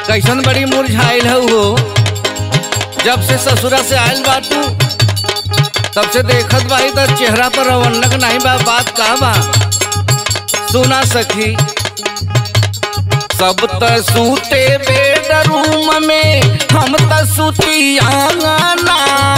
कैसन बड़ी मुरझाइल है हो जब से ससुरा से आयल बा तू तब से देखत बाई तो चेहरा पर रवन्नक नहीं बा बात का बा सुना सखी सब त सूते बेडरूम में हम त सूती आंगना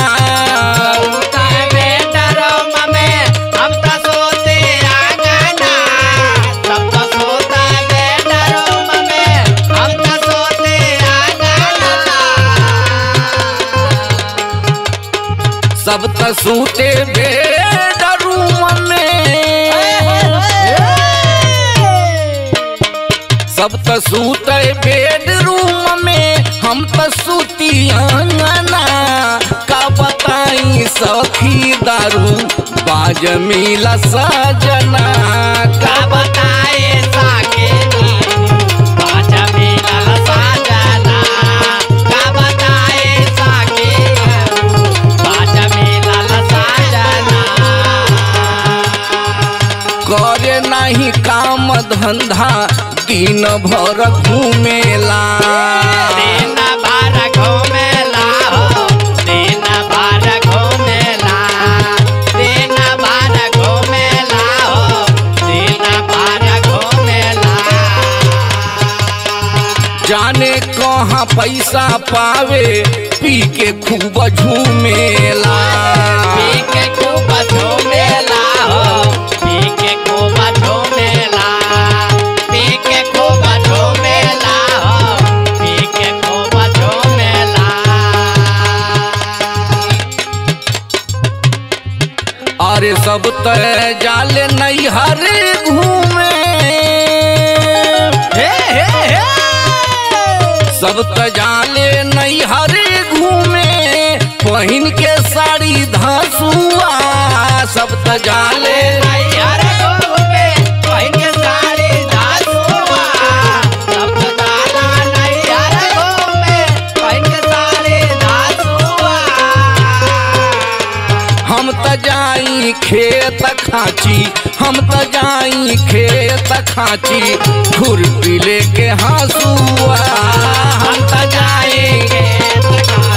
सब त सूते बेडरूम में सब त सूते बेडरूम में हम त सूती आंगना का बताई सखी दारू बाज मिला सजना का करे नहीं काम धंधा दिन भर घूमेला जाने कहाँ पैसा पावे पी के खूब झूमेला अरे सब तय जाले नहीं हरे घूमे सब त जाले नहीं हरे घूमे पहिन के साड़ी धसुआ सब त जाले हम त जाई खेत खाची हम त जाई खेत खाची खुरपी लेके हंसुआ हम त जाई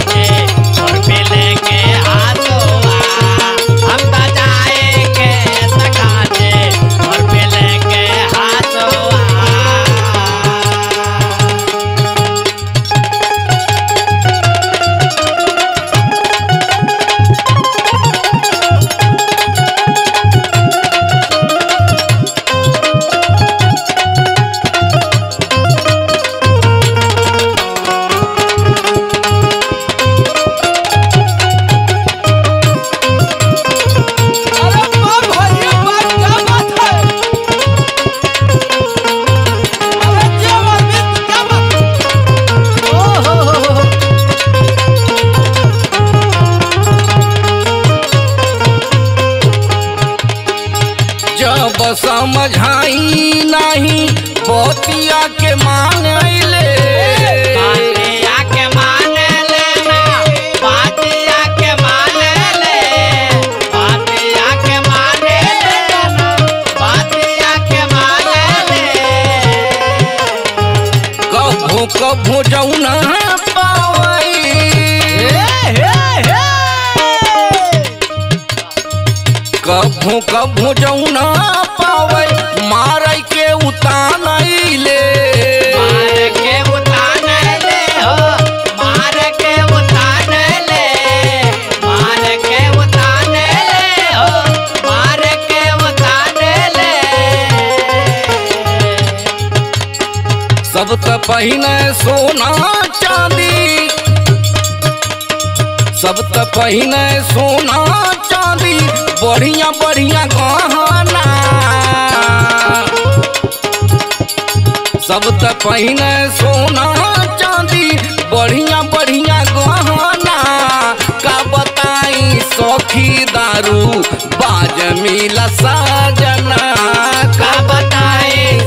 जब समझाई नहीं बतिया के मान ले कभू कभू जौना पावई कभू कभू जौना पावै मारै के उतानैले सब त पहिने सोना चांदी सब त पहिने सोना चांदी बढ़िया बढ़िया गहना सब त पहिने सोना चांदी बढ़िया बढ़िया गहना का बताई सखी दारू बाज मिला साजना का बताई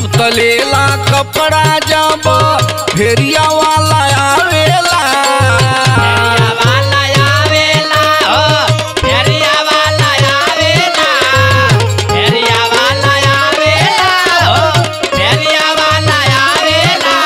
तब तलेला कपड़ा जब फेरिया वाला आवेला फेरिया वाला आवेला हो फेरिया वाला आवेला फेरिया वाला आवेला हो फेरिया वाला आवेला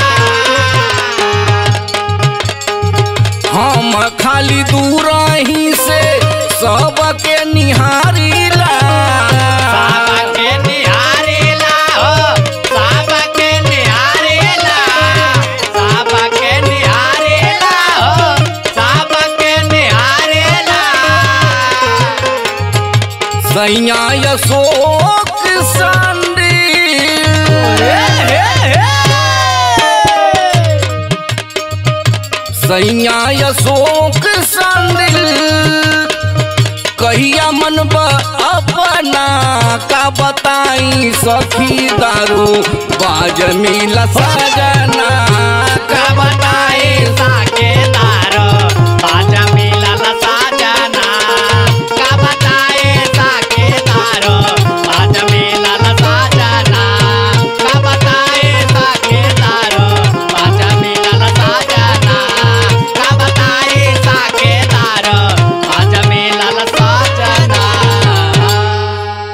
हम खाली दूर ही से सबके निहारीला साबके निहारेला हो साबके निहारेला साबके निहारेला हो साबके निहारेला सैया अशोक सांडी सैया अशोक सांडिल कहिया मन अपना का बताई सखी दारू बाज मिला सजना का का बताए साके